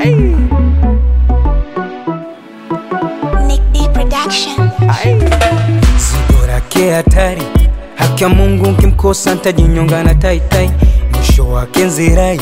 Nick D Production. Zigo lake hatari, haki ya Mungu nkimkosa ntajinyonga na taitai, mwisho wake nzirai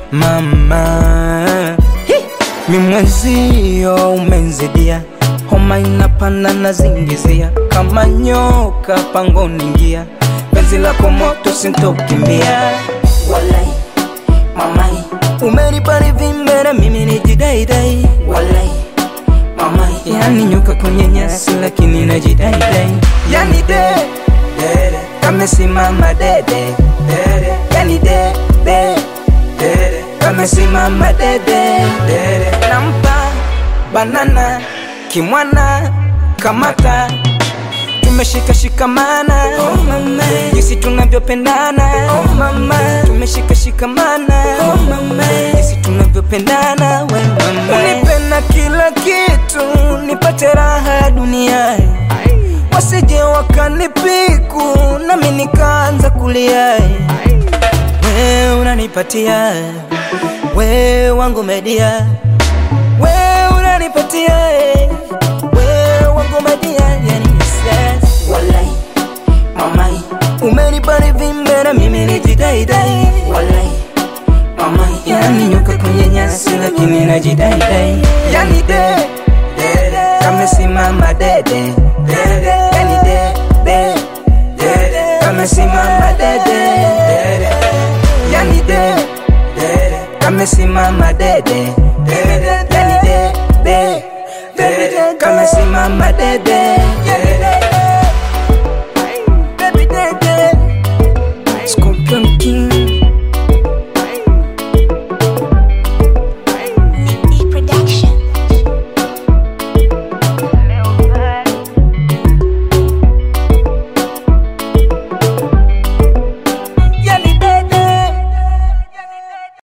mama mi mwenzio umenzidia, homa inapanda na zingizia, kama nyoka pangoni ingia, penzi lako moto sintokimbia, walai mamai umenipa nivimbe na mimi nijidaidai, walai mamai yani nyoka kwenye nyasi lakini najidaidai, yani de dede kamesimama dede dede yani de de dede kamesimama dede dede nampa banana kimwana kamata tumeshika shikamana oh mama jinsi tunavyopendana oh mama tumeshika shikamana oh mama jinsi tunavyopendana we mama unipenda kila kitu nipate raha duniani wasije wakanipiku nami nikaanza kulia we unanipatia we wangu media we unanipatia we wangu media yani yes. walai mamai umenipa nivimbe na mimi nijidaidai walai mamai yani nyoka kwenye nyasi lakini najidaidai yani de dede kamesimama dede dede yani de de dede kamesimama dede dede yani de dede kamesimama dede dede yani de de dede kamesimama dede